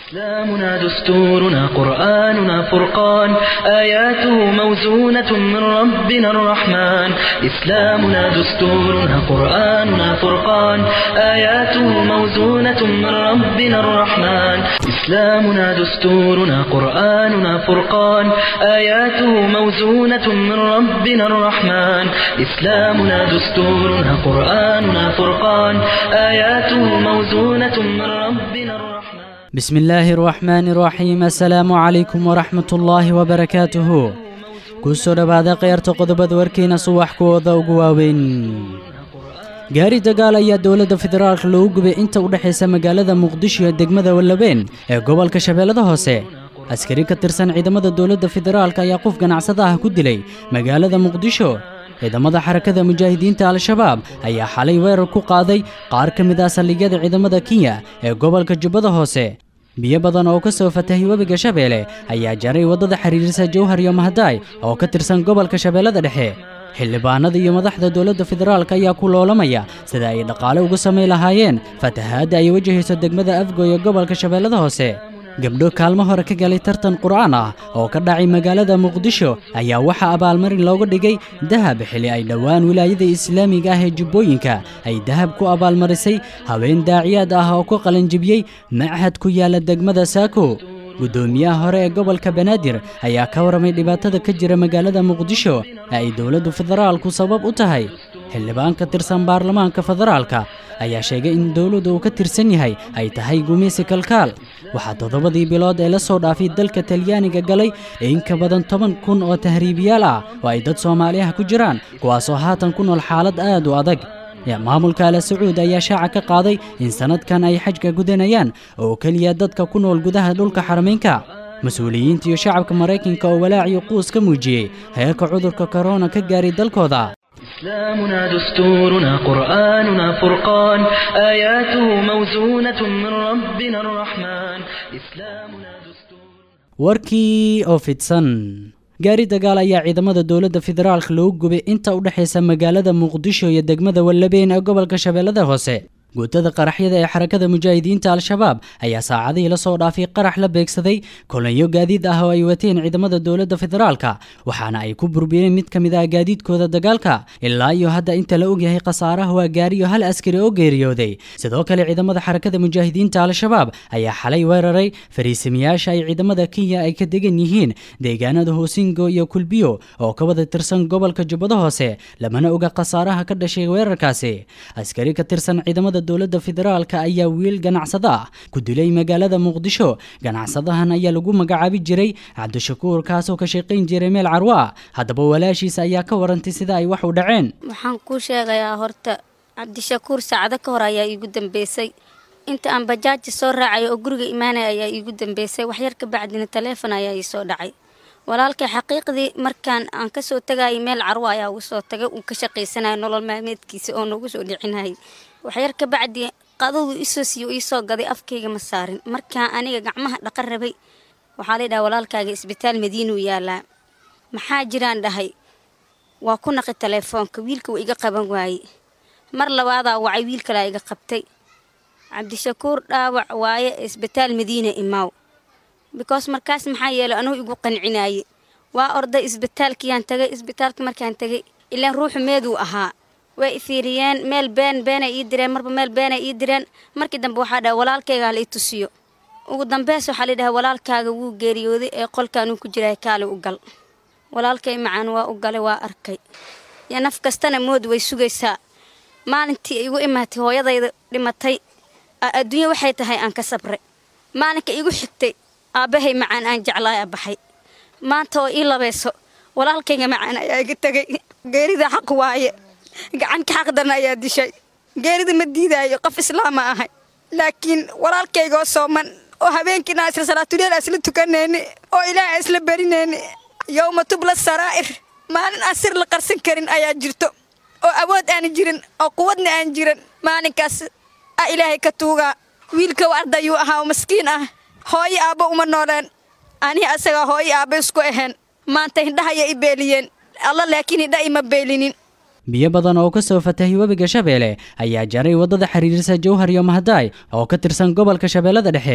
إسلامنا دستورنا قرآننا فرقان آياته موزونة من ربنا الرحمن إسلامنا دستورنا قرآننا فرقان آياته موزونة من ربنا الرحمن إسلامنا دستورنا قرآننا فرقان آياته موزونة من ربنا الرحمن إسلامنا دستورنا قرآننا فرقان آياته موزونة من ربنا الرحمن بسم الله الرحمن الرحيم السلام عليكم ورحمة الله وبركاته kusoo dhowaada kheyrta qodobada warkiina subax kuwooda ugu waaweyn gaari dagaal ayaa dowladda federaalka loogu gubay inta u dhexaysa magaalada muqdisho iyo degmada wallabeen ee gobolka shabeellada hoose askari ka tirsan ciidamada dowladda federaalka ayaa qof ganacsada ah ku dilay magaalada muqdisho ciidamada xarakada mujaahidiinta al-shabaab ayaa xalay weerar ku qaaday qaar ka mid ah saldhigyada ciidamada kenya ee gobolka jubbada hoose biyo badan oo ka soo fatahay webiga shabeelle ayaa jaray waddada xiriirisa jowhar iyo mahadaay oo ka tirsan gobolka shabeellada dhexe xildhibaanada iyo madaxda dowladda federaalk ayaa ku loolamaya sida ay dhaqaale uga samayn lahaayeen fatahaadda ay wajahayso degmada afgo ee gobolka shabeellada hoose gabdho kaalmo hore ka galay tartan qur'aan ah oo ka dhacay magaalada muqdisho ayaa waxaa abaalmarin looga dhigay dahab xili ay dhowaan wilaayada islaamiga ah ee jubbooyinka ay dahab ku abaalmarisay haween daaciyaad ah oo ku qalanjibiyey machad ku yaala degmada saako guddoomiyaha hore ee gobolka banaadir ayaa ka warramay dhibaatada ka jira magaalada muqdisho ee ay dowladdu federaalku sabab u tahay xildhibaan ka tirsan baarlamaanka federaalka ayaa sheegay in dowladdu uu ka tirsan yahay ay tahay gumaysi kalkaal waxaa toddobadii bilood ee la soo dhaafay dalka talyaaniga galay in ka badan toban kun oo tahriibiyaal ah oo ay dad soomaaliyaha ku jiraan kuwaasoo haatan ku nool xaalad aad u adag maamulka ala sacuud ayaa shaaca ka qaaday in sannadkan ay xajka gudanayaan oo keliya dadka ku nool gudaha dhulka xaramaynka mas-uuliyiinta iyo shacabka maraykanka oo walaaciyo quus ka muujiyey heerka cudurka korona ka gaaray dalkooda إسلامنا دستورنا قرآننا فرقان آياته موزونة من ربنا الرحمن إسلامنا دستور warkii oo fidsan gaari dagaal ayaa ciidamada dowladda federaalka loogu gubay inta u dhexaysa magaalada muqdisho iyo degmada wallabeen ee gobolka shabeellada hoose guutada qaraxyada ee xarakada mujaahidiinta al-shabaab ayaa saacadihii la soo dhaafay qarax la beegsaday kolonyo gaadiid ah oo ay wateen ciidamada dowladda federaalka waxaana ay ku burbiyeen mid ka mid ah gaadiidkooda dagaalka ilaa iyo hadda inta la ogyahay khasaaraha waa gaariyo hal askari oo geeriyooday sidoo kale ciidamada xarakada mujaahidiinta al-shabaab ayaa xalay weeraray fariisimiyaasha ay ciidamada kenya ay ka degan yihiin deegaanada hoosingo iyo kulbiyo oo ka wada tirsan gobolka jubbada hoose lamana oga khasaaraha ka dhashay weerarkaasi askari ka tirsan ciidamada dowladda federaalka ayaa wiil ganacsada ah ku dilay magaalada muqdisho ganacsadahan ayaa lagu magacaabi jiray cabdishakuur kaasoo ka shaqayn jiray meel carwo ah haddaba walaashiisa ayaa ka warantay sida ay wax u dhaceen waxaan kuu sheegayaa horta cabdishakuur saacado ka hor ayaa iigu dambeysay inta aan bajaaji soo raacaya oo guriga imaanaya ayaa iigu dambeysay waxyar ka bacdina taleefon ayaa ii soo dhacay walaalkay xaqiiqdii markaan aan kasoo tagayay meel carwo ayaa ugu soo tagay uu ka shaqaysanaya nolol maalmeedkiisa oo noogu soo dhicinayay waxyar ka bacdi qadadu isoo siiyo iisoo gaday afkayga ma saarin markaa aniga gacmaha dhaqan rabay waxaa laydhaha walaalkaaga isbitaal madiinuu yaalaa maxaa jiraan dhahay waa ku naqi taleefoonka wiilka waa iga qaban waaye mar labaadaa wacay wiil kalaa iga qabtay cabdishakuur dhaawac waaye isbitaal madiina imaaw bikoos markaas maxaa yeelay anugu igu qancinaaye waa orday isbitaalkiyaan tagay isbitaalka markaan tagay ilaan ruuxu meeduu ahaa way ifiiriyeen meel been beenay ii direen marba meel beenay ii direen markii dambe waxaa dhaha walaalkaygaa la i tusiyo ugu dambeys waxaa laydhaha walaalkaaga wuu geeriyooday ee qolkaanuu ku jiray kaali u gal walaalkay macaan waa u galay waa arkay yo naf kastana mood way sugaysaa maalintii igu imaatay hooyadayda dhimatay adduunya waxay tahay aan ka sabray maalinka igu xigtay aabbahay macaan aan jeclaaya baxay maanta oo ii labayso walaalkayga macaan ayaa iga tegay geerida xaq waaye gacanka xaqdarna ayaa dishay geerida ma diidaayo qof islaama ahay laakiin walaalkaygaoo sooman oo habeenkiina isla salaatuleel aan isla tukanayni oo ilaah aan isla barinayni yowma tubla saraa'ir maalin aan sir la qarsan karin ayaa jirto oo awood aan jirin oo quwadna aan jirin maalinkaas a ilaahay ka tuugaa wiilka ardayuu ahaa oo maskiin ah hooyo aabbo uma nooleen anihi asagaa hooyo aabba isku ahayn maanta hindhahaya i beeliyeen alla laakiin hindha ima beelinin biyo badan oo ka soo fatahay webiga shabeelle ayaa jaray waddada xiriirisa jowhar iyo mahadaay oo ka tirsan gobolka shabeellada dhexe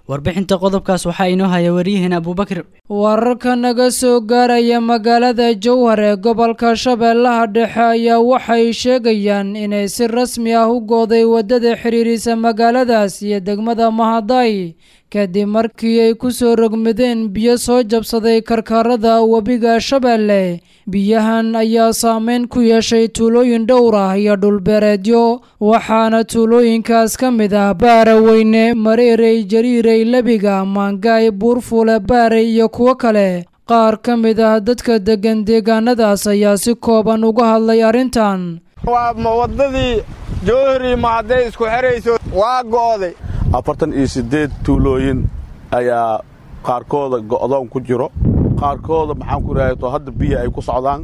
warbixinta qodobkaas waxaa inoo haya wariyaheen abuubakar wararka naga soo gaaraya magaalada jowhar ee gobolka shabeellaha dhexe ayaa waxay sheegayaan inay si rasmi ah u gooday waddada xiriirisa magaaladaas iyo degmada mahaday kadib markii ay ku soo rogmadeen biyo soo jabsaday karkarada webiga shabeelle biyahan ayaa saameyn ku yeeshay tuulooyin dhowr ah iyo dhulbeereedyo waxaana tuulooyinkaas ka mid ah baaraweyne mareerey jariirey lebiga maangaay buurfuule baarey iyo kuwo kale qaar ka mid ah dadka deggan deegaanadaas ayaa si kooban uga hadlay arrintan waa waddadii jowhari mahadday isku xerayso waa go'day afartan iyo siddeed tuulooyin ayaa qaarkooda go'doon ku jiro qaarkooda maxaan ku idhahdo hadda biyo ay ku socdaan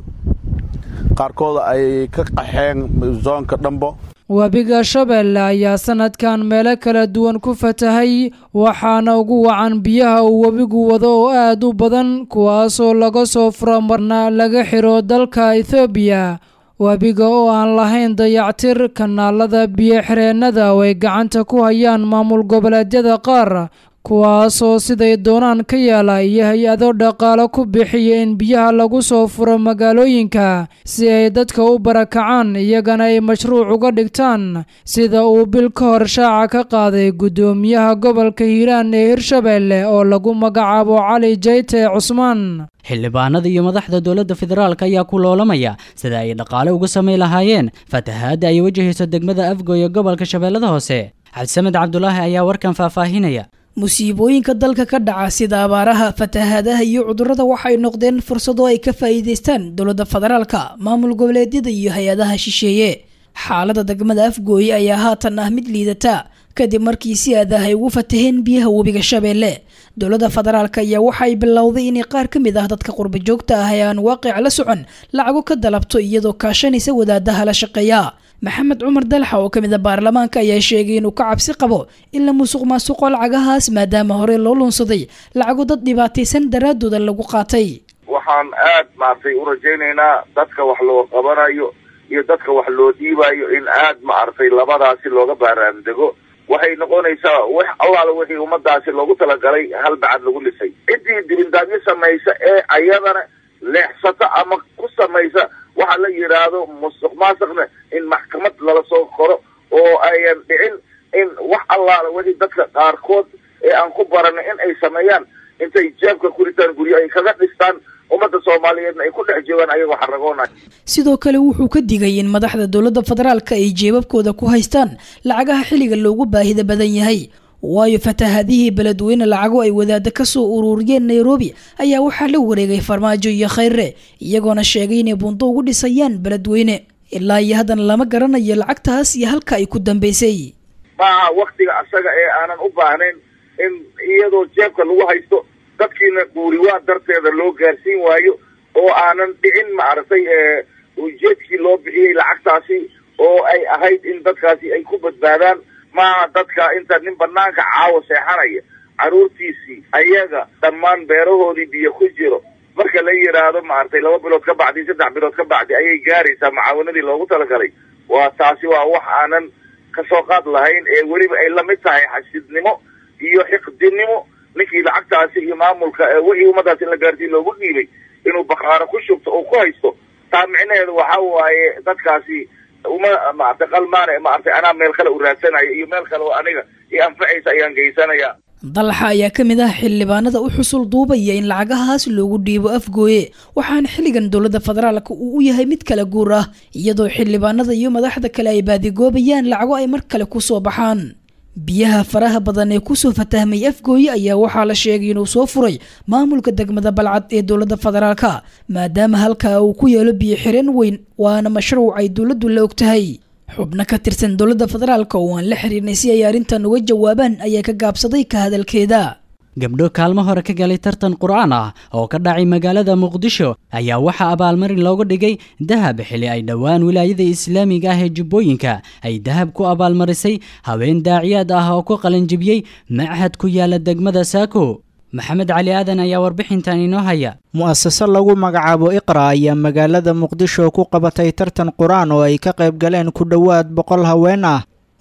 qaarkooda ay ka qaxeen zoonka dhambo webiga shabeelle ayaa sanadkan meelo kala duwan ku fatahay waxaana ugu wacan biyaha uu webigu wado oo aad u badan kuwaasoo laga soo furo marna laga xiro dalka ethoobiya webiga oo aan lahayn dayactir kanaalada biyo-xireennada oo ay gacanta ku hayaan maamul goboleedyada qaar kuwaasoo siday doonaan ka yeela iyo hay-ado dhaqaalo ku bixiya in biyaha lagu soo furo magaalooyinka si ay dadka u barakacaan iyagana ay mashruuc uga dhigtaan sida uu bil ka hor shaaca ka qaaday guddoomiyaha gobolka hiiraan ee hirshabeelle oo lagu magacaabo cali jayte cusmaan xildhibaanada iyo madaxda dowladda federaalk ayaa ku loolamaya sida ay dhaqaale uga samayn lahaayeen fatahaadda ay wajahayso degmada afgo ee gobolka shabeellada hoose cabdisamed cabdulaahi ayaa warkan faahfaahinaya musiibooyinka dalka ka dhaca sida abaaraha fatahaadaha iyo cudurrada waxay noqdeen fursado ay ka faa'iidaystaan dowladda federaalka maamul goboleedyada iyo hay-adaha shisheeye xaaladda degmada afgooye ayaa haatan ah mid liidata kadib markii si aadaah ay ugu fataheen biyaha webiga shabeelle dowladda federaalk ayaa waxay bilowday inay qaar ka mid ah dadka qurba joogta ah ee aan waaqic la socon lacago ka dalabto iyadoo kaashanaysa wadaadaha la shaqeeya maxamed cumar dalxa oo ka mid a baarlamaanka ayaa sheegay inuu ka cabsi qabo in la musuq maasuqo lacagahaas maadaama hore loo lunsaday lacago dad dhibaataysan daraadooda lagu qaatay waxaan aad maaragtay u rajaynaynaa dadka wax loo qabanayo iyo dadka wax loo dhiibayo in aad maaragtay labadaasi looga baaraandego waxay noqonaysaa wax allaala wixii ummadaasi loogu talagalay hal bacad lagu lisay ciddii dibindaabyo samaysa ee ayadana leexsata ama ku samaysa waxa la yidhaahdo musuq maasuqna in maxkamad lala soo qoro oo ayan dhicin in wax allaala wixii dadka qaarkood ee aan ku baranay in ay sameeyaan intay jeebka ku ritaan guryo ay kaga dhistaan ummadda soomaaliyeedna ay ku dhex joogaan ayagoo xaragoonay sidoo kale wuxuu ka digay in madaxda dowladda federaalka ay jeebabkooda ku haystaan lacagaha xilliga loogu baahida badan yahay waayo fatahaadihii beledweyne lacago ay wadaada ka soo ururiyeen nairobi ayaa waxaa la wareegay farmaajo iyo khayre iyagoona sheegay inay buundo ugu dhisayaan beledweyne ilaa iyo haddana lama garanayo lacagtaas iyo halka ay ku dambaysay maaha waktiga asaga ee aanan u baahnayn in iyadoo jeebka lagu haysto dadkiina guuriwaa darteeda loo gaarsiin waayo oo aanan dhicin maaragtay ujeedkii loo bixiyey lacagtaasi oo ay ahayd in dadkaasi ay ku badbaadaan maaha dadka inta nin banaanka caawa seexanaya carruurtiisii ayaga dhammaan beerahoodii biyo ku jiro marka la yidhaahdo maaragtay laba bilood ka bacdi saddex bilood ka bacdi ayay gaaraysaa macaawanadii loogu talagalay waa taasi waa wax aanan kasoo qaad lahayn ee weliba ay lamid tahay xasidnimo iyo xiqdinimo ninkii lacagtaasi iyo maamulka wixii ummadaasi in la gaarsiin loogu dhiibay inuu bakaaro ku shubto oo ku haysto taa micnaheedu waxa waaye dadkaasi uma maaragtay qalmaane maaragtay anaa meel kale u raadsanayo iyo meel kale oo aniga iyo anfacaysa ayaan geysanaya dalxa ayaa ka mid ah xildhibaanada u xusul duubaya in lacagahaas loogu dhiibo afgooye waxaana xilligan dowladda federaalka uu u yahay mid kala guur ah iyadoo xildhibaanada iyo madaxda kale ay baadigoobayaan lacago ay mar kale kusoo baxaan biyaha faraha badan ee kusoo fatahmay afgooye ayaa waxaa la sheegay inuu soo furay maamulka degmada balcad ee dowladda federaalka maadaama halkaa uu ku yeelo biyo xireen weyn waana mashruuc ay dowladdu la og tahay xubno ka tirsan dowladda federaalka oo aan la xiriirnay si ay arrintan uga jawaabaan ayaa ka gaabsaday ka hadalkeeda gabdho kaalmo hore ka galay tartan qur'aan ah oo ka dhacay magaalada muqdisho ayaa waxaa abaalmarin looga dhigay dahab xili ay dhowaan wilaayada islaamiga ah ee jubbooyinka ay dahab ku abaalmarisay haween daaciyaad ah oo ku qalanjibiyey machad ku yaala degmada saako maxamed cali aadan ayaa warbixintan inoo haya mu'asase lagu magacaabo iqra ayaa magaalada muqdisho ku qabatay tartan qur-aan oo ay ka qayb galeen ku dhowaad boqol haween ah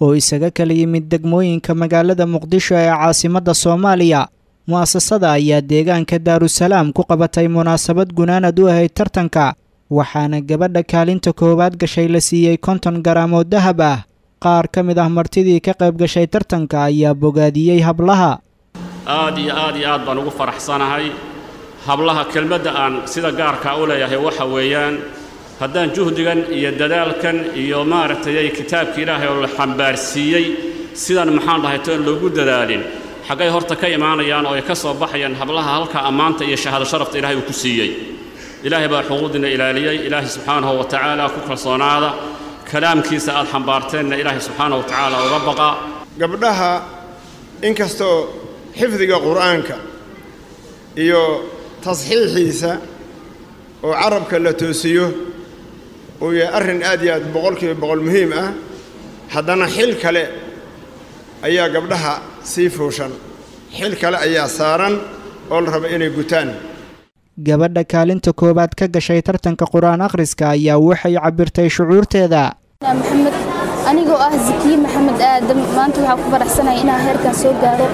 oo isaga kala yimid degmooyinka magaalada muqdisho ee caasimadda soomaaliya mu'asasada ayaa deegaanka daarusalaam ku qabatay munaasabad gunaanad u ahayd tartanka waxaana gabadha kaalinta koowaad gashay la siiyey konton garaam oo dahab ah qaar ka mid ah martidii ka qayb gashay tartanka ayaa bogaadiyey hablaha aad iyo aad iyo aad baan ugu faraxsanahay hablaha kelmadda aan sida gaarkaa u leeyahay waxa weeyaan haddaan juhdigan iyo dadaalkan iyo maaragtay kitaabka ilaahay oo la xambaarsiiyey sidan maxaan dhahay toon loogu dadaalin xaggay horta ka imaanayaan oo ay ka soo baxayaan hablaha halka ammaanta iyo shahaado sharafta ilaahay uu ku siiyey ilaahay baa xuquuqdiina ilaaliyey ilaahay subxaanahu wa tacaala ku kalsoonaada kalaamkiisa aad xambaarteenna ilaahay subxaanahu wa tacaala uga baqa gabdhaha inkastoo xifdiga qur'aanka iyo tasxiixiisa oo carabka la toosiyo uu yahay arrin aad iyo aad boqolkiiba boqol muhiim ah haddana xil kale ayaa gabdhaha sii fuushan xil kale ayaa saaran oo la raba inay gutaan gabadha kaalinta koowaad ka gashay tartanka qur-aan akhriska ayaa waxay cabbirtay shucuurteeda maxamed anigoo ah zakiye maxamed aadam maanta waxaa ku faraxsanaya inaan heerkan soo gaaro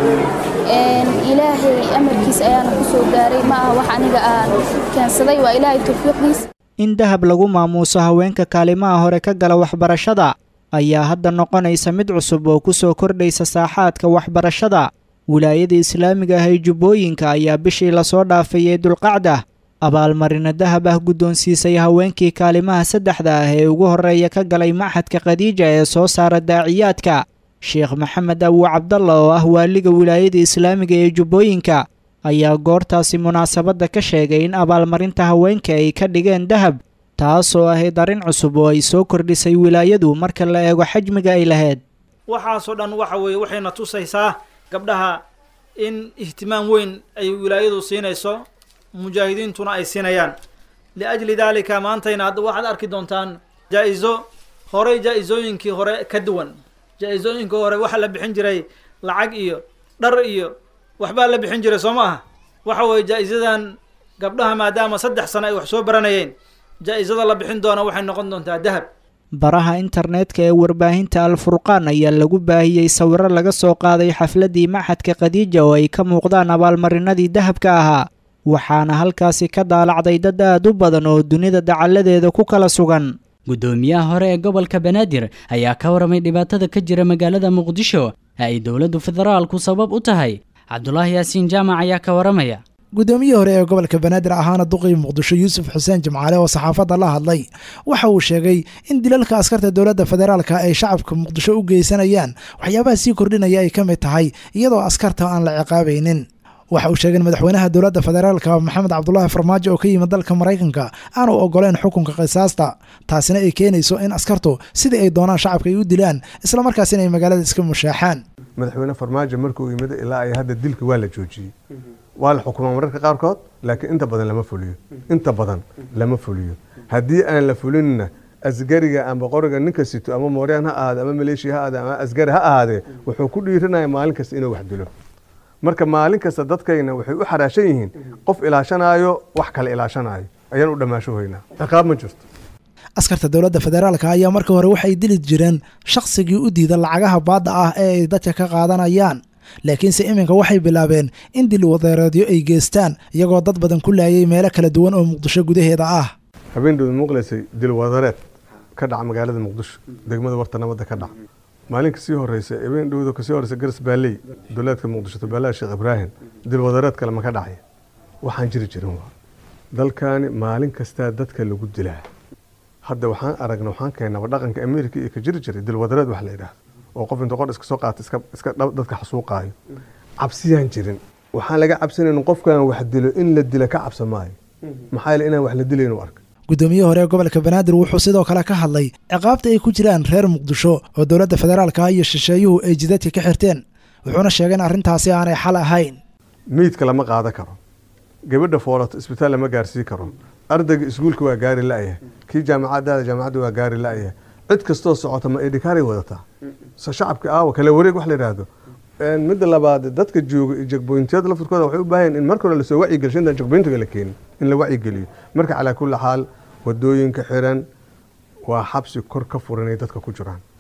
ilaahay amarkiis ayaana ku soo gaaray ma aha wax aniga aan keensaday waa ilaahay tawfiiqdiis in dahab lagu maamuuso haweenka kaalimaha hore ka gala waxbarashada ayaa hadda noqonaysa mid cusub oo ku soo kordhaysa saaxaadka waxbarashada wilaayada islaamiga ah ee jubbooyinka ayaa bishii lasoo dhaafay ee dulqacda abaalmarino dahab ah guddoonsiisay haweenkii kaalimaha saddexda ah ee ugu horreeya ka galay maxadka khadiija ee soo saara daaciyaadka sheekh maxamed abu cabdalla oo ah waaliga wilaayada islaamiga ee jubbooyinka ayaa goortaasi munaasabadda ka sheegay in abaalmarinta haweenka ay ka dhigeen dahab taasoo ahayd arrin cusub oo ay soo kordhisay wilaayadu marka la eego xajmiga ay lahayd waxaasoo dhan waxa weeye waxayna tusaysaa gabdhaha in ihtimaam weyn ay wilaayadu siinayso mujaahidiintuna ay siinayaan liajli daalika maantayna hadda waxaad arki doontaan jaa-iso horey jaa-isooyinkii hore ka duwan jaa-isooyinkii hore waxaa la bixin jiray lacag iyo dhar iyo waxbaa la bixin jiray soo ma aha waxa weeye jaa-isadan gabdhaha maadaama saddex sano ay wax soo baranayeen jaa-isada la bixin doona waxay noqon doontaa dahab baraha internetka ee warbaahinta alfurqaan ayaa lagu baahiyey sawiro laga soo qaaday xafladdii maxadka khadiija oo ay ka muuqdaan abaalmarinadii dahabka ahaa waxaana halkaasi ka daalacday dad aad u badan oo dunida dacalladeeda ku kala sugan guddoomiyaha hore ee gobolka banaadir ayaa ka waramay dhibaatada ka jira magaalada muqdisho ee ay dowladdu federaalku sabab u tahay cabdulaahi yaasiin jaamac ayaa ka waramaya guddoomiyihii hore ee gobolka banaadir ahaana duqii muqdisho yuusuf xuseen jimcaale oo saxaafadda la hadlay waxa uu sheegay in dilalka askarta dowladda federaalka ay shacabka muqdisho u geysanayaan waxyaabaha sii kordhinaya ay ka mid tahay iyadoo askarta aan la ciqaabaynin waxa uu sheegay in madaxweynaha dowladda federaalka maxamed cabdulaahi farmaajo oo ka yimid dalka maraykanka aanu ogoleyn xukunka qisaasta taasina ay keenayso in askartu sidii ay doonaan shacabka ay u dilaan islamarkaasina ay magaalada iska mushaaxaan madaxweyne farmaajo markuu yimid ilaa ay hadda dilka waa la joojiyey waa la xukumaa mararka qaarkood laakiin inta badan lama fuliyo inta badan lama fuliyo haddii aan la fulinna asgariga amba qoriga ninka sito ama mooryaan ha ahaade ama maleeshiya ha ahaade ama asgari ha ahaadee wuxuu ku dhiiranaya maalin kasta inuu wax dilo marka maalin kasta dadkayna waxay u xaraashan yihiin qof ilaashanaayo wax kale ilaashanaayo ayaan u dhammaasho hoynaa ciqaab ma jirto askarta dowladda federaalka ayaa marka hore waxay dili jireen shaqsigii u diida lacagaha baadda ah ee ay dadka ka qaadanayaan laakiinse iminka waxay bilaabeen in dil wadeereedyo ay geestaan iyagoo dad badan ku laayay meelo kala duwan oo muqdisho gudaheeda ah habeendood muuqlaysay dil wadareed ka dhaca magaalada muqdisho degmada warta nabadda ka dhaca maalinka sii horeysa habeen dhowda kasii horeysa garas baaley dowlaadka muqdisho tubaalaha sheekh ibraahim dil wadareed kale ma ka dhacay waxaan jiri jirin waa dalkaani maalin kastaa dadka lagu dilaa hadda waxaan aragna waxaan keenaba dhaqanka america iyo ka jiri jiray dil wadareed wax la yidhaahdo oo qof inta qor iska soo qaata iska iska dadka xasuuqaayo cabsiyaan jirin waxaan laga cabsanayn qofkan wax dilo in la dila ka cabsa maayo maxaa yeele inaan wax la dilayn u arka guddoomiye hore ee gobolka banaadir wuxuu sidoo kale ka hadlay ciqaabta ay ku jiraan reer muqdisho oo dowladda federaalka iyo shisheeyuhu ay jidadka ka xirteen wuxuuna sheegay in arrintaasi aanay xal ahayn meydka lama qaadan karo gabadha foolato isbitaal lama gaarsii karo ardayga iskuulka waa gaari la-yahay kii jaamacadaada jaamacadda waa gaari la-yahay cid kastoo socota ma edhikaaray wadataa so shacabka aawa kale wareeg wax la yidhaahdo midda labaad dadka jooga iyo jagboyntiyada laftirkooda waxay u baahan in marka hore lasoo wacyigelsho intaan jagboyntiga la keenin in la wacyigeliyo marka calaa kulli xaal wadooyinka xiran waa xabsi kor ka furan ay dadka ku jiraan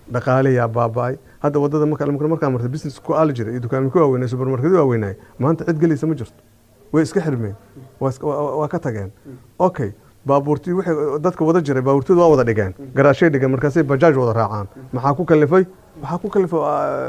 dhaqaalayaa baaba'ay hadda wadada markaa marta business ku aali jiray iyo dukaami ku waaweynay supermarketu waaweynay maanta cid gelaysa ma jirto way iska xirmeen waa ka tageen okay baabuurtii waxay dadka wada jiray baabuurtooda waa wada dhigeen garaashay dhigeen markaasay bajaaj wada raacaan maxaa ku kalifay waxaa ku kalifay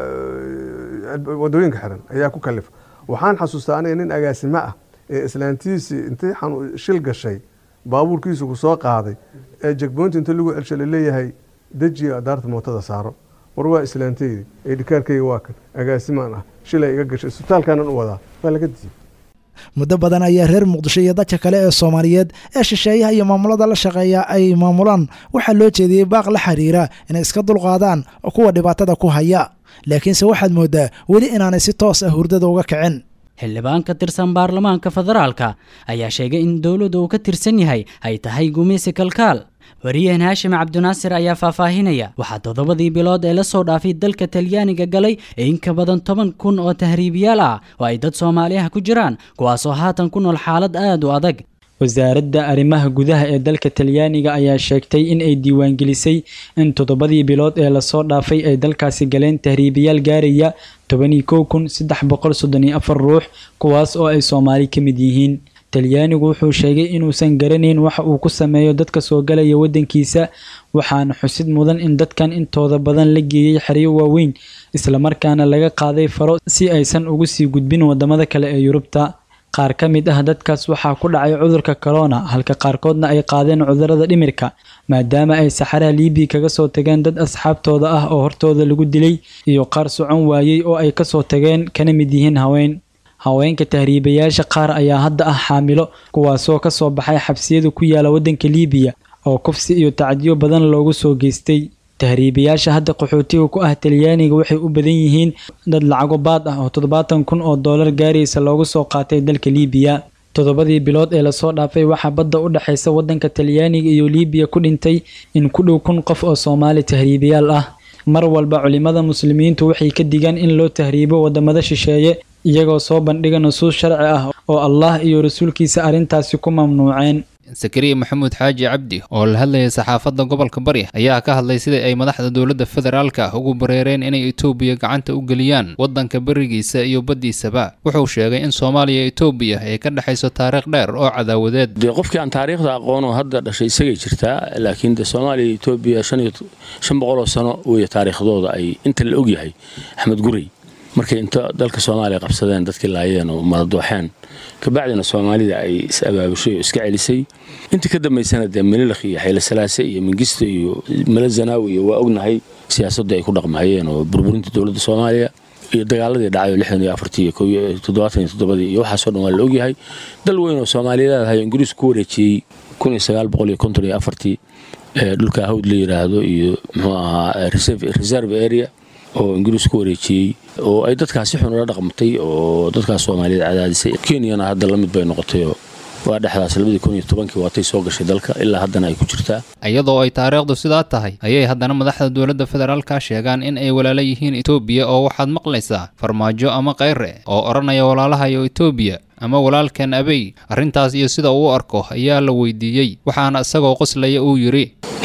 wadooyinka xiran ayaa ku kalifay waxaan xasuustaa aniga nin agaasimo ah ee islaantiisii intay shil gashay baabuurkiisu ku soo qaaday ee jegboynta inta lagu celsha laleeyahay dejiya adaarta mootada saaro war waa islaanteydi ee dhikaarkayga waa kan agaasimaan ah shilay iga gashay isbitaalkaanan u wadaa waa laga diiyey muddo badan ayaa reer muqdisho iyo dadka kale ee soomaaliyeed ee shisheeyaha iyo maamulada la shaqeeya ay maamulaan waxaa loo jeediyey baaq la xiriira inay iska dulqaadaan kuwa dhibaatada ku haya laakiinse waxaad mooddaa weli inaanay si toos ah hurdada uga kicin xildhibaan ka tirsan baarlamaanka federaalka ayaa sheegay in dowladda uu ka tirsan yahay ay tahay gumaysi kalkaal wariyahan haashim cabdinaasir ayaa faahfaahinaya waxaa toddobadii bilood ee la soo dhaafay dalka talyaaniga galay in ka badan toban kun oo tahriibiyaal ah oo ay dad soomaaliyaha ku jiraan kuwaasoo haatan ku nool xaalad aad u adag wasaaradda arrimaha gudaha ee dalka talyaaniga ayaa sheegtay in ay diiwaangelisay in toddobadii bilood ee lasoo dhaafay ay dalkaasi galeen tahriibiyaal gaaraya tobanii kow kun saddex boqol soddon iyo afar ruux kuwaas oo ay soomaali ka mid yihiin talyaanigu wuxuu sheegay inuusan garanayn waxa uu ku sameeyo dadka soo galaya waddankiisa waxaana xusid mudan in dadkan intooda badan la geeyey xeryo waaweyn islamarkaana laga qaaday faro si aysan ugu sii gudbin wadamada kale ee yurubta qaar ka mid ah dadkaas waxaa ku dhacay cudurka corona halka qaarkoodna ay qaadeen cudurada dhimirka maadaama ay saxaraha liibiya kaga soo tageen dad asxaabtooda ah oo hortooda lagu dilay iyo qaar socon waayey oo ay kasoo tageen kana mid yihiin haween haweenka tahriibayaasha qaar ayaa hadda ah xaamilo kuwaasoo kasoo baxay xabsiyada ku yaala waddanka liibiya oo kufsi iyo tacdiyo badan loogu soo geystay tahriibayaasha hadda qaxootiga ku ah talyaaniga waxay u badan yihiin dad lacago baad ah oo toddobaatan kun oo doolar gaaraysa loogu soo qaatay dalka liibiya toddobadii bilood ee lasoo dhaafay waxaa badda u dhexaysa waddanka talyaaniga iyo liibiya ku dhintay in ku dhow kun qof oo soomaali tahriibayaal ah mar walba culimada muslimiintu waxay ka digaan in loo tahriibo wadamada shisheeye iyagoo soo bandhiga nusuus sharci ah oo allah iyo rasuulkiisa arrintaasi ku mamnuuceen sakariya maxamuud xaaji cabdi oo la hadlayay saxaafadda gobolka bari ayaa ka hadlay sidai ay madaxda dowladda federaalka ugu bareereen inay etoobiya gacanta u geliyaan waddanka berigiisa iyo baddiisaba wuxuu sheegay in soomaaliya etoobiya ay ka dhexayso taariikh dheer oo cadaawadeed dee qofkii aan taariikhda aqoonoo hadda dhashay isagay jirtaa laakiin de soomaaliya iyo etoobiya shan boqoloo sano weeye taariikhdooda ay inta la ogyahay axmed gurey markay inta dalka soomaaliya qabsadeen dadkii laayeen oo madadooxeen kabacdina soomaalida ay is abaabushay oo iska celisay intii ka dambaysana dee melilakh iyo xayle salaase iyo mingisto iyo mele zanaawi iyo waa ognahay siyaasaddu ay ku dhaqmahayeen oo burburinta dowladda soomaaliya iyo dagaaladii dhacay oo lixdan iyo afartii iyo kow toddobaatan iyo toddobadii iyo waxaasoo dhan waa la ogyahay dal weyn oo soomaaliyeed ahay ingiriisku ku wareejiyey kun iyo sagaal boqol iyo konton iyo afartii dhulka hawd la yidhaahdo iyo muxuu ahaa reserve area oo ingiriis ku wareejiyey oo ay dadkaasi xun ula dhaqmatay oo dadkaas soomaaliyeed cadaadisay kenyana hadda la mid bay noqotayoo waa dhexdaas labadii kun iyo tobankii waatay soo gashay dalka ilaa haddana ay ku jirtaa iyadoo ay taariikhdu sidaa tahay ayay haddana madaxda dowladda federaalka sheegaan in ay walaalo yihiin etoobiya oo waxaad maqlaysaa farmaajo ama kayre oo odhanaya walaalahayo etoobiya ama walaalkan abey arrintaas iyo sida uu u arko ayaa la weydiiyey waxaana isagoo qoslaya uu yidhi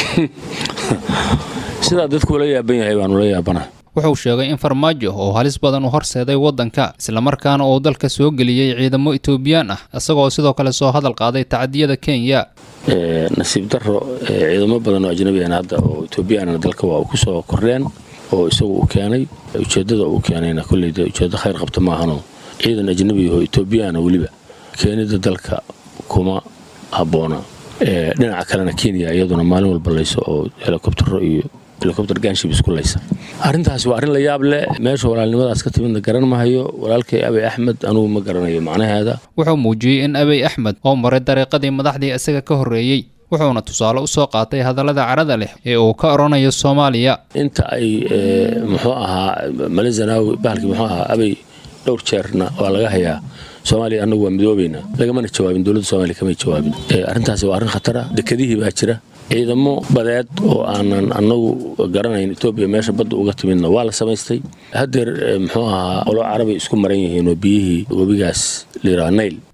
sidaa dadku ula yaaban yahay baan ula yaabana wuxuu sheegay in farmaajo oo halis badan u horseeday waddanka islamarkaana uu dalka soo geliyey ciidamo etoobiyaan ah isagoo sidoo kale soo hadal qaaday tacdiyada kenya nasiib daro ciidamo badan oo ajnabiyan hadda oo etoobiyaana dalka waa ku soo kordheen oo isagu uu keenay ujeeddada uu keenayna kolleyda ujeeddo khayr qabta maahanoo ciidan ajnabi oo etoobiyaana weliba keenida dalka kuma habboona dhinaca kalena kenya iyaduna maalin walba layso oo helikobtaro iyo helikobter ganship isku laysa arrintaasi waa arrin la yaab leh meesha walaalnimadaas ka timidna garan mahayo walaalkay abey axmed anugu ma garanayo macnaheeda wuxuu muujiyey in abey axmed oo maray dariiqadii madaxdii isaga ka horreeyey wuxuuna tusaale u soo qaatay hadallada carada leh ee uu ka odhanayo soomaaliya inta ay muxuu ahaa male zanaawi bahalkii muxuu ahaa abey dhowr jeerna waa laga hayaa soomaaliya annagu waa midoobaynaa lagamana jawaabin dowladda soomaliya kamay jawaabin arrintaasi waa arrin khatara dekedihii baa jira ciidamo badeed oo aanan annagu garanayn etoobiya meesha badda uga timidna waa la samaystay haddeer muxuu ahaa qolo carabay isku maran yihiin oo biyihii webigaas layidhaha nail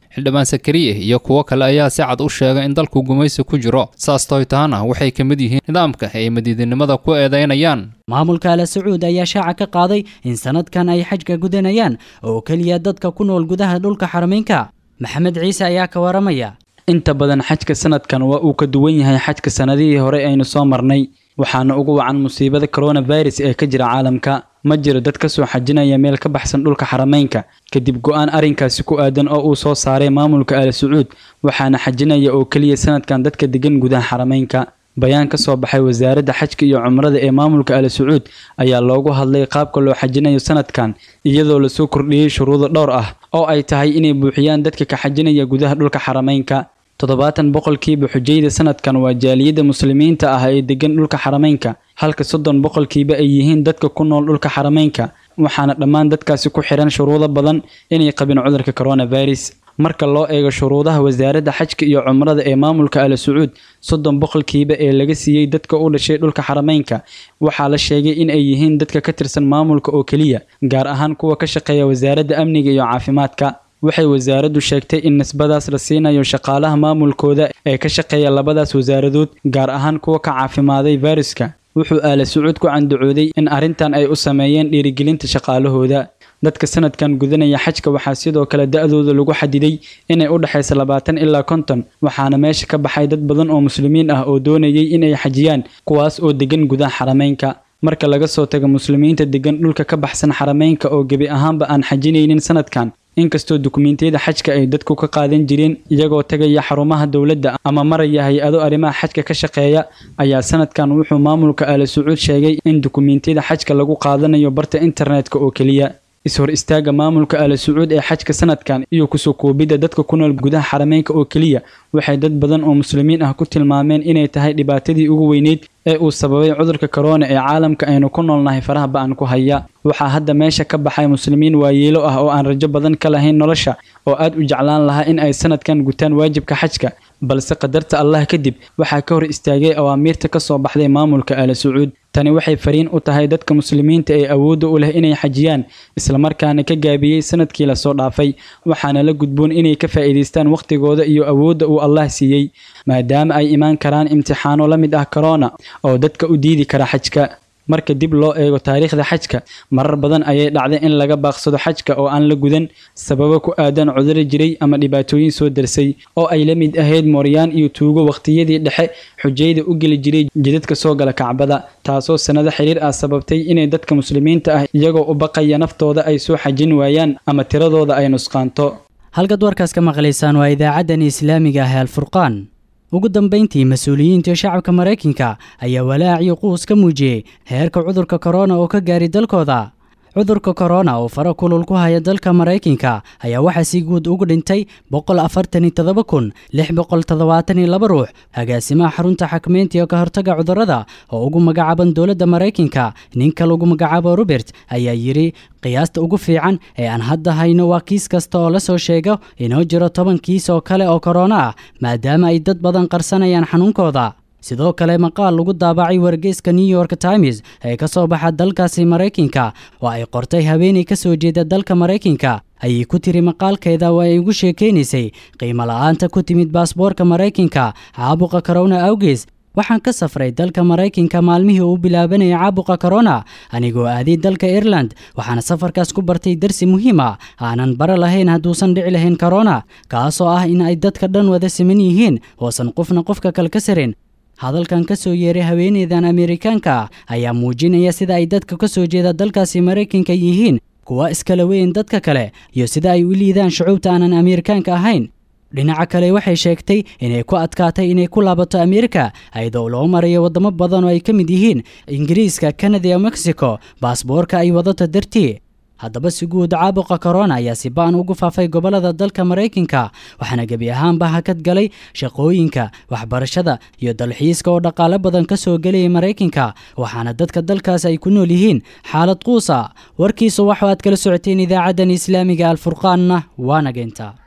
xildhibaan sakariye iyo kuwo kale ayaa si cad u sheegay in dalku gumaysi ku jiro saas toy tahana waxay ka mid yihiin nidaamka ay madiidinimada ku eedaynayaan maamulka ala sacuud ayaa shaaca ka qaaday in sanadkan ay xajka gudanayaan oo keliya dadka ku nool gudaha dhulka xarameynka maxamed ciise ayaa ka waramaya inta badan xajka sanadkan waa uu ka duwan yahay xajka sanadihii hore aynu soo marnay waxaana ugu wacan musiibada coronavirus ee ka jira caalamka ma jiro dad ka soo xajinaya meel ka baxsan dhulka xarameynka kadib go-aan arrinkaasi ku aadan oo uu soo saaray maamulka ala sacuud waxaana xajinaya oo keliya sanadkan dadka degan gudaha xarameynka bayaan ka soo baxay wasaaradda xajka iyo cumrada ee maamulka ala sacuud ayaa loogu hadlay qaabka loo xajinayo sanadkan iyadoo lasoo kordhiyey shuruudo dhowr ah oo ay tahay inay buuxiyaan dadka ka xajinaya gudaha dhulka xarameynka toddobaatan boqolkiiba xujayda sanadkan waa jaaliyadda muslimiinta ah ee degan dhulka xarameynka halka soddon boqolkiiba ay yihiin dadka ku nool dhulka xarameynka waxaana dhammaan dadkaasi ku xihan shuruudo badan inay qabin cudurka coronavirus marka loo eego shuruudaha wasaaradda xajka iyo cumrada ee maamulka ala sacuud soddon boqolkiiba ee laga siiyey dadka u dhashay dhulka xarameynka waxaa la sheegay in ay yihiin dadka ka tirsan maamulka oo keliya gaar ahaan kuwa ka shaqeeya wasaaradda amniga iyo caafimaadka waxay wasaaraddu sheegtay in nisbadaas la siinayo shaqaalaha maamulkooda ee ka shaqeeya labadaas wasaaradood gaar ahaan kuwa ka caafimaaday fayruska wuxuu aala sacuud ku candacooday in arrintan ay u sameeyeen dhiirigelinta shaqaalahooda dadka sanadkan gudanaya xajka waxaa sidoo kale da-dooda lagu xadiday inay u dhexaysa labaatan ilaa konton waxaana meesha ka baxay dad badan oo muslimiin ah oo doonayay inay xajiyaan kuwaas oo degan gudaha xarameynka marka laga soo tago muslimiinta degan dhulka ka baxsan xarameynka oo gebi ahaanba aan xajinaynin sanadkan inkastoo dukumiintiyada xajka ay dadku ka qaadan jireen iyagoo tagaya xarumaha dowladda ama maraya hay-ado arrimaha xajka ka shaqeeya ayaa sanadkan wuxuu maamulka ala sacuud sheegay in dukumiintiyada xajka lagu qaadanayo barta internetka oo keliya is-hor istaaga maamulka ala sacuud ee xajka sanadkan iyo kusoo koobidda dadka ku nool gudaha xarameynka oo keliya waxay dad badan oo muslimiin ah ku tilmaameen inay tahay dhibaatadii ugu weyneyd ee uu sababay cudurka korona ee caalamka aynu ku noolnahay faraha ba-an ku haya waxaa hadda meesha ka baxay muslimiin waayeelo ah oo aan rajo badan ka lahayn nolosha oo aad u jeclaan lahaa in ay sanadkan gutaan waajibka xajka balse qadarta allah kadib waxaa ka hor istaagay awaamiirta ka soo baxday maamulka ala sacuud tani waxay fariin u tahay dadka muslimiinta ee awoodda u leh inay xajiyaan islamarkaana ka gaabiyey sanadkii lasoo dhaafay waxaana la gudboon inay ka faa'iidaystaan wakhtigooda iyo awoodda uu allah siiyey maadaama ay imaan karaan imtixaano la mid ah korona oo dadka u diidi kara xajka marka dib loo eego taariikhda xajka marar badan ayay dhacday in laga baaqsado xajka oo aan la gudan sababo ku aadan cuduro jiray ama dhibaatooyin soo darsay oo ay la mid ahayd mooryaan iyo tuugo wakhtiyadii dhexe xujayda u geli jiray jidadka soo gala kacbada taasoo sannado xiriir ah sababtay inay dadka muslimiinta ah iyagoo u baqaya naftooda ay soo xajin waayaan ama tiradooda ay nusqaanto halkaad warkaas ka maqlaysaan waa idaacaddan islaamiga ah ee alfurqaan ugu dambayntii mas-uuliyiinta shacabka maraykanka ayaa walaaciyo quus ka muujiyey heerka cudurka korona oo ka gaaray dalkooda cudurka korona oo fara kulul ku haya dalka maraykanka ayaa waxaa si guud ugu dhintay boqol afartan iyo todoba kun lix boqol toddobaatan iyo laba ruux agaasimaha xarunta xakmeynta iyo ka hortaga cudurrada oo ugu magacaaban dowladda maraykanka ninka lagu magacaabo robert ayaa yidhi qiyaasta ugu fiican ee aan hadda hayno waa kiis kasta oo la soo sheego inoo jiro toban kiis oo kale oo korona ah maadaama ay dad badan qarsanayaan xanuunkooda sidoo kale maqaal lagu daabacay wargeyska new york times ee ka soo baxa dalkaasi maraykanka oo ay qortay haweeney ka soo jeeda dalka maraykanka ayay ku tiri maqaalkeeda oo ay ugu sheekaynaysay qiimo la-aanta ku timid baasboorka maraykanka caabuqa korona awgees waxaan ka safray dalka maraykanka maalmihii uu bilaabanayay caabuqa korona anigoo aaday dalka ireland waxaana safarkaas ku bartay darsi muhiim ah aanan bara lahayn hadduusan dhici lahayn korona kaasoo ah in ay dadka dhan wada siman yihiin oosan qofna qofka kale ka sarin hadalkan ka soo yeeray haweeneydan ameerikaanka ah ayaa muujinaya sida ay dadka ka soo jeeda dalkaasi maraykanka yihiin kuwa iskala weyn dadka kale iyo sida ay u liidaan shucuubta aanan ameerikaanka ahayn dhinaca kale waxay sheegtay inay ku adkaatay inay ku laabato ameerika ayadoo loo marayo waddamo badan oo ay ka mid yihiin ingiriiska kanada iyo mexico baasboorka ay wadato dartii haddaba si guud caabuqa korona ayaa si ba-an ugu faafay gobollada dalka maraykanka waxaana gebi ahaanba hakad galay shaqooyinka waxbarashada iyo dalxiiska oo dhaqaale badan ka soo gelayay maraykanka waxaana dadka dalkaas ay ku nool yihiin xaalad quusa warkiisu waxaad kala socoteen idaacaddan islaamiga alfurqaanna waana geynta